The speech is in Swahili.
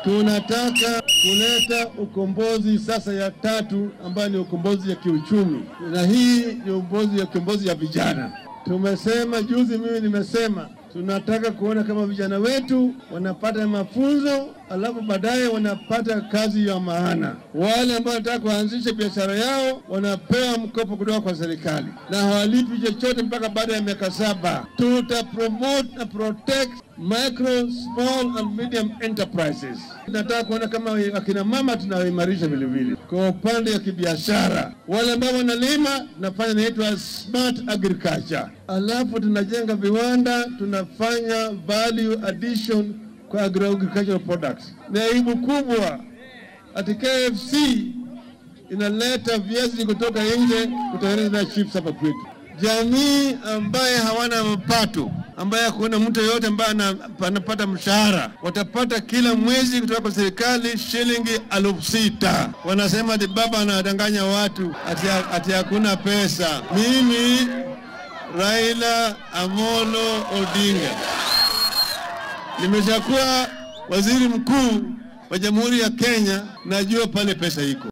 Tunataka kuleta ukombozi sasa ya tatu ambayo ni ukombozi ya kiuchumi, na hii ni ukombozi ya ukombozi ya vijana. Tumesema juzi, mimi nimesema tunataka kuona kama vijana wetu wanapata mafunzo, alafu baadaye wanapata kazi ya maana. Wale ambao wanataka kuanzisha biashara yao wanapewa mkopo kutoka kwa serikali na hawalipi chochote mpaka baada ya miaka saba. Tuta promote na protect micro small and medium enterprises. Tunataka kuona kama akina mama tunawaimarisha vilevile kwa upande wa kibiashara. Wale ambao wanalima tunafanya inaitwa smart agriculture, alafu tunajenga viwanda, tunafanya value addition kwa agricultural products. Ni aibu kubwa ati KFC inaleta viazi kutoka nje kutengeneza chips hapa kwetu. Jamii ambaye hawana mapato, ambaye hakuna mtu yoyote ambaye anapata mshahara, watapata kila mwezi kutoka kwa serikali shilingi elfu sita. Wanasema ati baba anadanganya watu ati, ati hakuna pesa. Mimi Raila Amolo Odinga nimeshakuwa waziri mkuu wa Jamhuri ya Kenya, najua pale pesa iko.